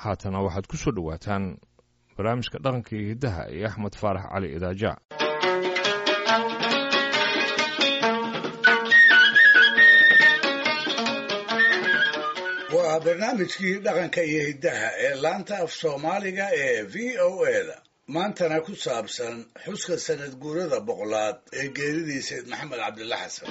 haatana waxaad ku soo dhowaataan barnaamijka dhaqanka iyo hiddaha iyo axmed faarax cali idaaja waa barnaamijkii dhaqanka iyo hiddaha ee laanta af soomaaliga ee v o eda maantana ku saabsan xuska sanad guurada boqolaad ee geeridii sayd maxamed cabdilla xasan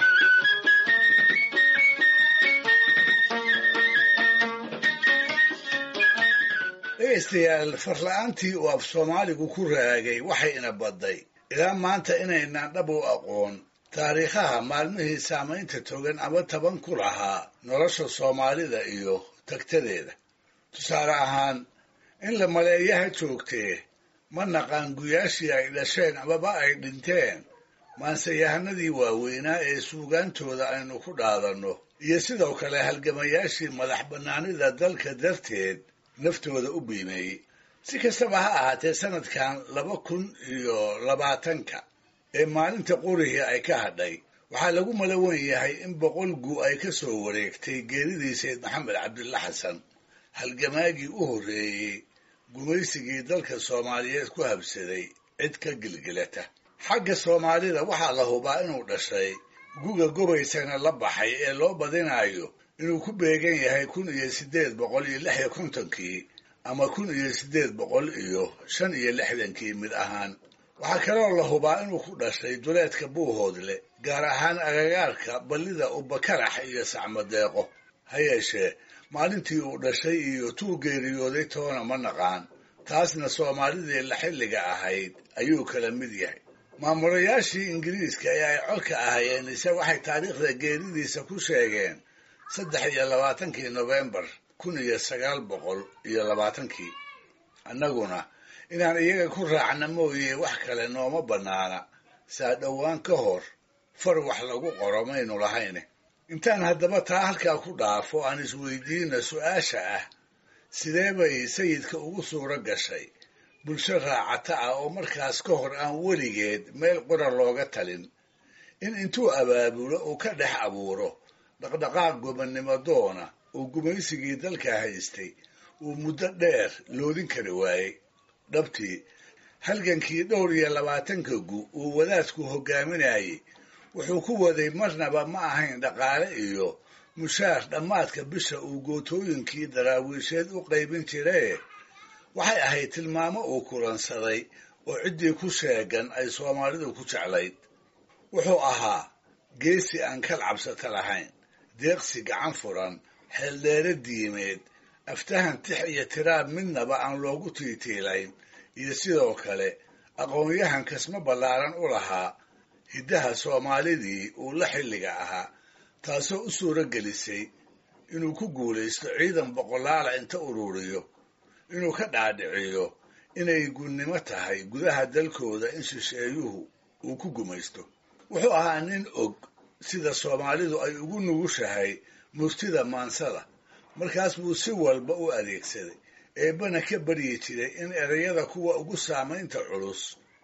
dhegaystayaal farla-aantii uu af soomaaligu ku raagay waxay ina badday ilaa maanta inaynaan dhab u aqoon taariikhaha maalmihii saamaynta togan ama taban ku lahaa nolosha soomaalida iyo tagtadeeda tusaale ahaan in la maleeyaha joogtee ma naqaan guyaashii ay dhasheen amaba ay dhinteen maanseyahanadii waaweynaa ee suugaantooda aynu ku dhaadanno iyo sidoo kale halgamayaashii madax bannaanida dalka darteed naftooda u biimeeyey si kastaba ha ahaatee sanadkan laba kun iyo labaatanka ee maalinta qorihii ay ka hadhay waxaa lagu malawan yahay in boqol gu ay ka soo wareegtay geeridii sayd maxamed cabdilla xasan halgamaagii u horreeyey gumaysigii dalka soomaaliyeed ku habsaday cid ka gilgilata xagga soomaalida waxaa la hubaa inuu dhashay guga gobaysana la baxay ee loo badinayo inuu ku beegan yahay kun iyo siddeed boqol iyo lix iyo kontonkii ama kun iyo siddeed boqol iyo shan iyo lixdankii mid ahaan waxaa kaloo la hubaa inuu ku dhashay duleedka buuhoodle gaar ahaan agagaarka ballida ubakarax iyo sacmadeeqo ha yeeshee maalintii uu dhashay iyo tuu geeriyooday toona ma naqaan taasna soomaalidii la xilliga ahayd ayuu kala mid yahay maamulayaashii ingiriiska ee ay codka ahayeen ise waxay taariikhda geeridiisa ku sheegeen saddex iyo labaatankii nofembar kun iyo sagaal boqol iyo labaatankii annaguna inaan iyaga ku raacna mooye wax kale nooma bannaana saa dhowaan ka hor far wax lagu qoro maynu lahayne intaan haddaba taa halkaa ku dhaafo aan isweydiina su-aasha ah sidee bay sayidka ugu suuro gashay bulsho raacata ah oo markaas ka hor aan weligeed meel qura looga talin in intuu abaabulo uu ka dhex abuuro dhaqdhaqaaq gobannimo doona uu gumaysigii dalka haystay uu muddo dheer loodin kari waayey dhabtii halgankii dhowr iyo labaatanka gu uu wadaadku hoggaaminayey wuxuu ku waday marnaba ma ahayn dhaqaale iyo mushaar dhammaadka bisha uu gootooyinkii daraawiisheed u qaybin jiree waxay ahayd tilmaamo uu kulansaday oo ciddii ku sheegan ay soomaalidu ku jeclayd wuxuu ahaa geesi aan kal cabsata lahayn deeqsi gacan furan xeeldheere diimeed aftahan tix iyo tiraab midnaba aan loogu tiitiilayn iyo sidoo kale aqoon-yahan kasma ballaaran u lahaa hiddaha soomaalidii uu la xilliga ahaa taasoo u suuro gelisay inuu ku guulaysto ciidan boqolaala inta ururiyo inuu ka dhaadhiciyo inay gunnimo tahay gudaha dalkooda in shisheeyuhu uu ku gumaysto wuxuu ahaa nin og sida soomaalidu ay ugu nugushahay murtida maansada markaas buu si walba u adeegsaday eebbana ka baryi jiray in erayada kuwa ugu saamaynta culus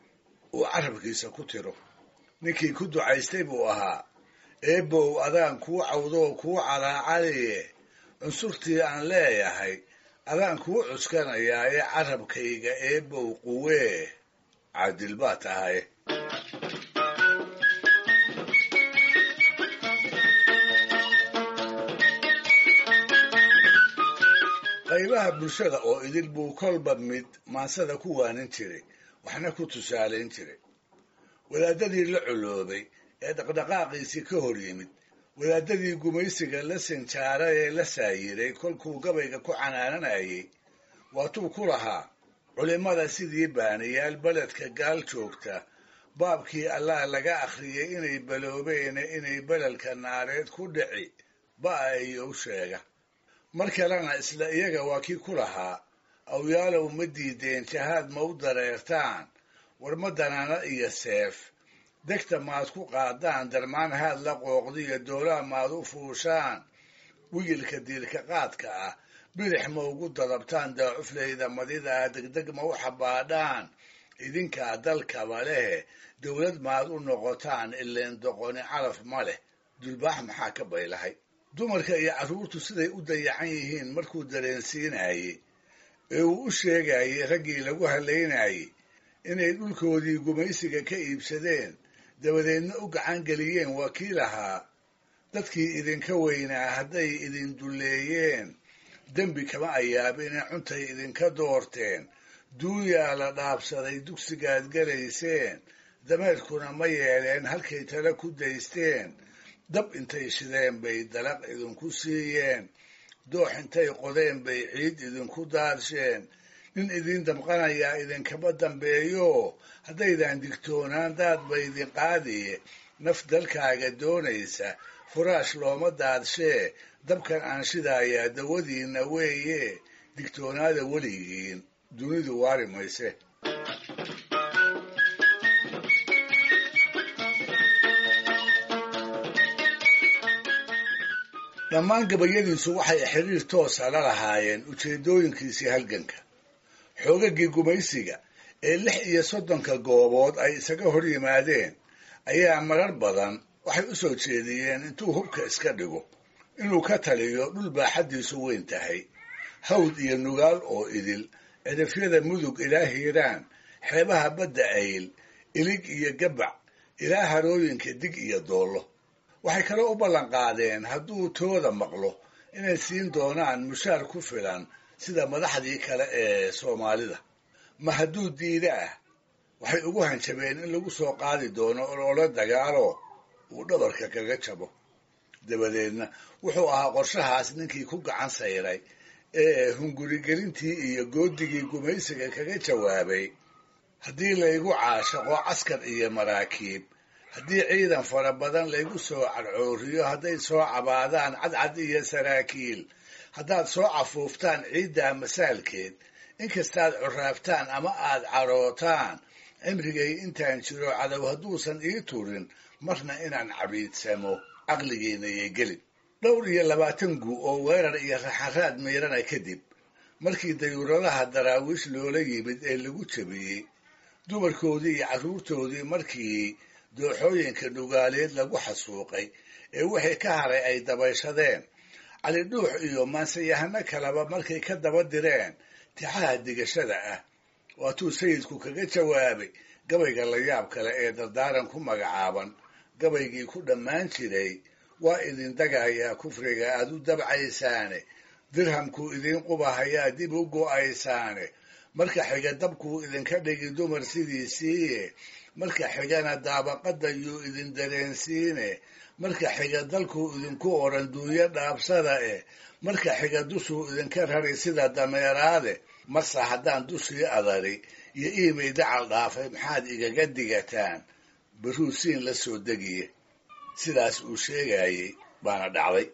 uu carabkiisa ku tiro ninkii ku ducaystay buu ahaa eebbow adaan kuu cawdoo kuu calaacaliye cunsurtii aan leeyahay adaan kuu cuskanayaa ee carabkayga eebbow quwee caadil baa tahay qaybaha bulshada oo idil buu kolba mid maansada ku waanin jiray waxna ku tusaalayn jiray wadaadadii la coloobay ee dhaqdhaqaaqiisii ka hor yimid wadaadadii gumaysiga la sinjaara ee la saayiray kolkuu gabayga ku canaananayay waatuu ku lahaa culimmada sidii baaniyaal beledka gaal joogta baabkii allah laga akhriyey inay baloobeene inay beledka naareed ku dhici ba'a iyo u sheega mar kalena isla iyaga waa kii ku lahaa awyaalow ma diideen jahaad ma u dareertaan war ma danaana iyo seef degta maad ku qaadaan darmaan haad la qooqdiyo doolaa maad u fuushaan wigilka diilka qaadka ah bidix ma ugu dadabtaan daacuflayda madidaa degdeg ma u xabaadhaan idinkaa dalkaba lehe dowlad maad u noqotaan ileen doqoni calaf ma leh dulbaax maxaa ka baylahay dumarka iyo carruurtu siday u dayacan yihiin markuu dareensiinayey ee uu u sheegayay raggii lagu halaynayay inay dhulkoodii gumaysiga ka iibsadeen dabadeedna u gacan geliyeen waa kii lahaa dadkii idinka weynaa hadday idin dulleeyeen dembi kama ayaabine cuntay idinka doorteen duuyaa la dhaabsaday dugsigaad gelayseen dameerkuna ma yeeleen halkay tale ku daysteen dab intay shideen bay dalaq idinku siiyeen doox intay qodeen bay ciid idinku daarsheen nin idin damqanayaa idinkama dambeeyo haddaydan digtoonaan daad ba idin qaadiye naf dalkaaga doonaysa furaash looma daadshee dabkan aan shidaayaa dawadiinna weeye digtoonaada weligiin dunidu waari mayse dhammaan gabayadiisu waxay xiriir toosa la lahaayeen ujeeddooyinkiisii halganka xoogagii gumaysiga ee lix iyo soddonka goobood ay isaga hor yimaadeen ayaa marar badan waxay u soo jeediyeen intuu hubka iska dhigo inuu ka taliyo dhul baaxaddiisu weyn tahay hawd iyo nugaal oo idil cidafyada mudug ilaa hiiraan xeebaha badda ayl ilig iyo gabac ilaa harooyinka dig iyo doollo waxay kaloo u ballan qaadeen hadduu tooda maqlo inay siin doonaan mushaar ku filan sida madaxdii kale ee soomaalida ma hadduu diida ah waxay ugu hanjabeen in lagu soo qaadi doono olole dagaalo uu dhabarka kaga jabo dabadeedna wuxuu ahaa qorshahaas ninkii ku gacan sayray ee hungurigelintii iyo goodigii gumaysiga kaga jawaabay haddii laygu caashaqo caskar iyo maraakiib haddii ciidan fara badan laygu soo cadcooriyo hadday soo cabaadaan cadcad iyo saraakiil haddaad soo cafuuftaan ciiddaa masaalkeed inkastaad curaaftaan ama aad cadhootaan cimrigay intaan jiro cadow hadduusan ii turin marna inaan cabiidsamo caqligiina yay gelin dhowr iyo labaatan guu oo weerar iyo raxaraad miirana kadib markii dayuuradaha daraawiish loola yimid ee lagu jabiyey dumarkoodii iyo carruurtoodii markii dooxooyinka nugaaleed lagu xasuuqay ee wixii ka haray ay dabayshadeen cali dhuux iyo maansayahano kaleba markay ka daba direen tixaha digashada ah waatuu sayidku kaga jawaabay gabayga la yaab kale ee dardaaran ku magacaaban gabaygii ku dhammaan jiray waa idin dagayaa kufriga aad u dabcaysaane dirhamkuu idiin qubahayaa dib u go'aysaane marka xiga dabkuu idinka dhigi dumar sidiisiiye marka xigana daabaqadda yuu idin dareensiine marka xiga dalkuu idinku odhan duunyo dhaabsada eh marka xiga dushuu idinka rari sida dameeraade marse haddaan dushii adari iyo iimay dacal dhaafay maxaad igaga digataan baruu siin la soo degiye sidaas uu sheegayey baana dhacday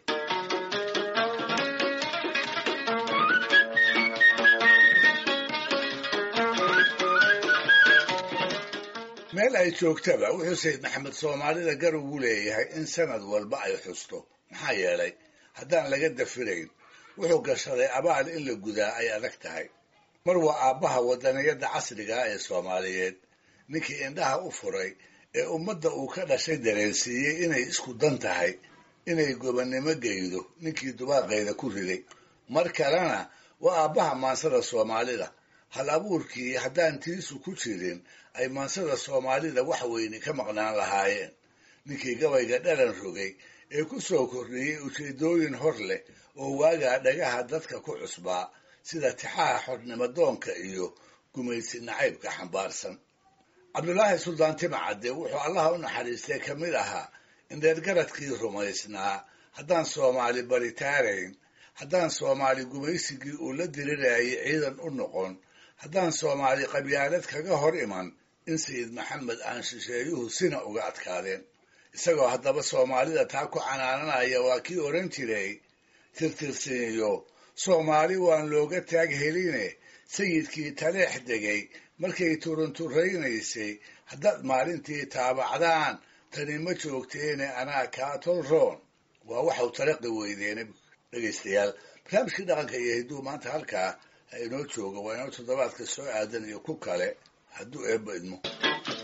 meel ay joogtaba wuxuu sayid maxamed soomaalida gar ugu leeyahay in sanad walba ay xusto maxaa yeelay haddaan laga dafirayn wuxuu gashaday abaal in la gudaa ay adag tahay mar waa aabbaha wadaniyadda casrigaa ee soomaaliyeed ninkii indhaha u furay ee ummadda uu ka dhashay dareensiiyey inay isku dan tahay inay gobannimo geydo ninkii dubaaqeeda ku riday mar kalena waa aabbaha maansada soomaalida hal abuurkii haddaan tiisu ku jirin ay maansada soomaalida wax weyne ka maqnaan lahaayeen ninkii gabayga dhalan rogay ee ku soo kordhiyey ujeeddooyin hor leh oo waagaa dhagaha dadka ku cusbaa sida tixaha xornimo doonka iyo gumaysi nacaybka xambaarsan cabdulaahi suldaan timacadde wuxuu allaha u naxariistay ka mid ahaa indheergaradkii rumaysnaa haddaan soomaali baritaarayn haddaan soomaali gumaysigii uu la dirirayay ciidan u noqon haddaan soomaali qabyaalad kaga hor iman in sayid maxamed aan shisheeyuhu sina uga adkaadeen isagoo haddaba soomaalida taa ku canaananaya waa kii odhan jiray tirtirsiinyo soomaali waan looga taag heline sayidkii taleex degay markay turunturaynaysay haddaad maalintii taabacdaan tani ma joogteene anaa kaa tolroon waa waxau talaqi weydeene dhegaystayaal barnaamijkii dhaqanka iyo hidduu maanta halkaa ha inoo jooga waa inoo toddobaadka soo aadan iyo ku kale hadduu eebba idmo